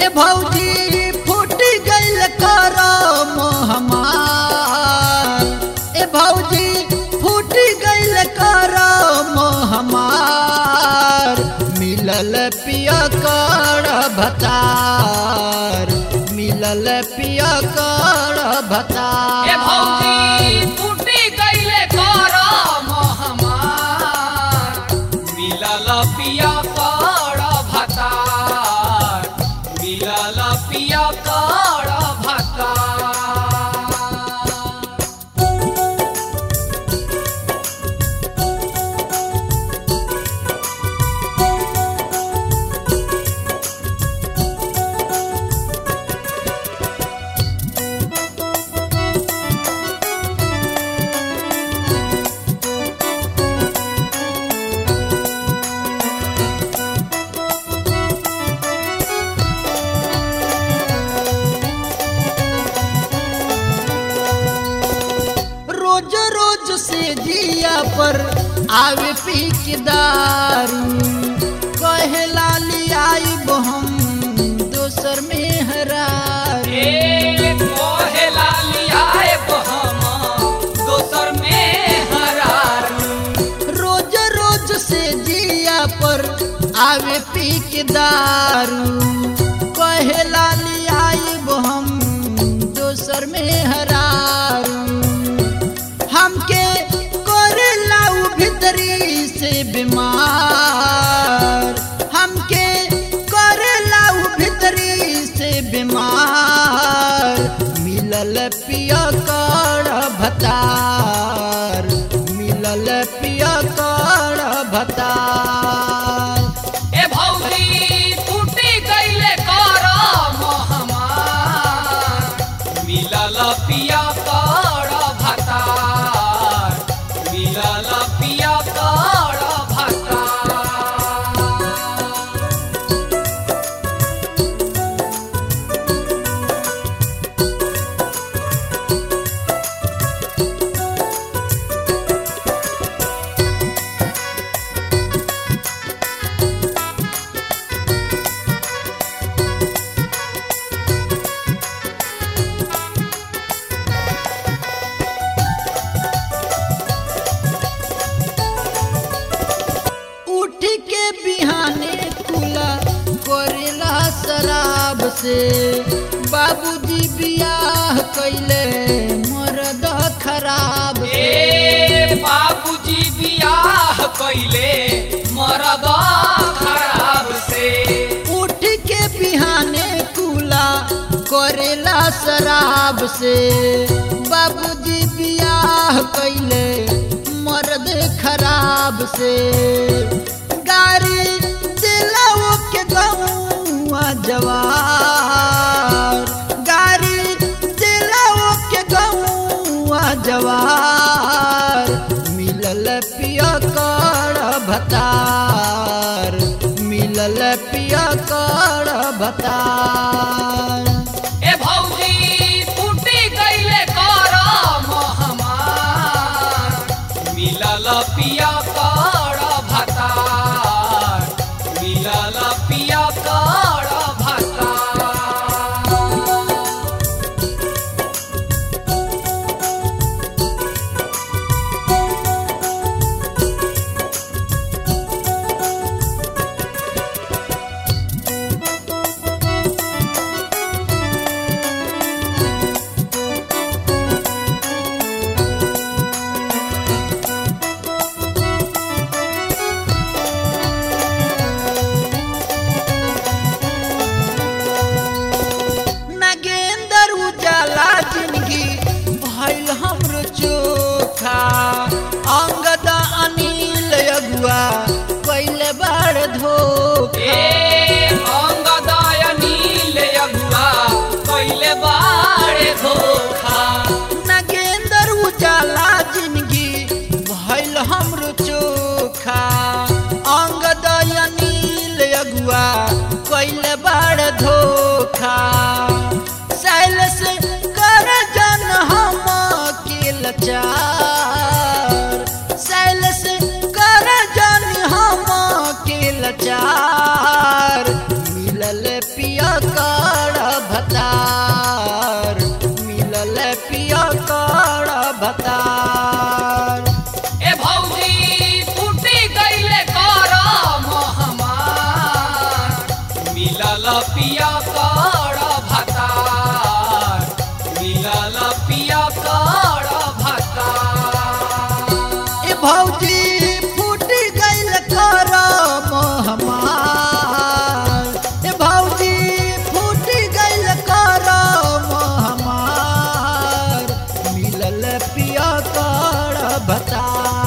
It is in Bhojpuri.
ए भौजी फूट गइल करम हमार ए भौजी फूट गइल करम हमार मिलल पिया कर भतार मिलल पिया कर भतार ए भौजी टूटी गइले करम हमार मिलल पिया कर भतार मिलल पिया कर भतार रोज रोज से जिया पर आवे पी के दारू कहे लाली आई हम दोसर में हरारू ए मोहे लालिया हम दोसर में हरारू रोज रोज से जिया पर आवे पी के दारू कहे लाली आई हम दोसर में हरारू हमके करे लाऊ भीतरी से बीमार हमके करे लाऊ भीतरी से बीमार मिलल पिया कर भतार मिलल पिया कर भतार ए भौजी टूटी गइले करम हमार मिलल पिया कर भतार मिलल पिया कर भतार उठ के बिहाने कुला करेला शराब से बाबूजी बियाह कैले मरद खराब से ए बाबूजी बियाह कइले मरद खराब से उठ के बिहाने कुला करेला शराब से बाबूजी बियाह कैले मर्द खराब से गाड़ी दिलाओ के गौआ जवार गाड़ी दिलाओ के गौआ जवार मिलल पिया कर भतार मिलल पिया कर भतार ए भौजी टूटी गइले करम हमार मिलल पिया कर भतार मिलल पिया कर भतार पिया काड़ा भतार मिलल पिया काड़ा भतार ए भौजी फूटी गईले करम हमार मिलल पिया कर भतार मिलल पिया कर भतार ए भौजी फूट गइल करम हमार ए भौजी फूट गइल करम हमार मिलल पिया काड़ा भतार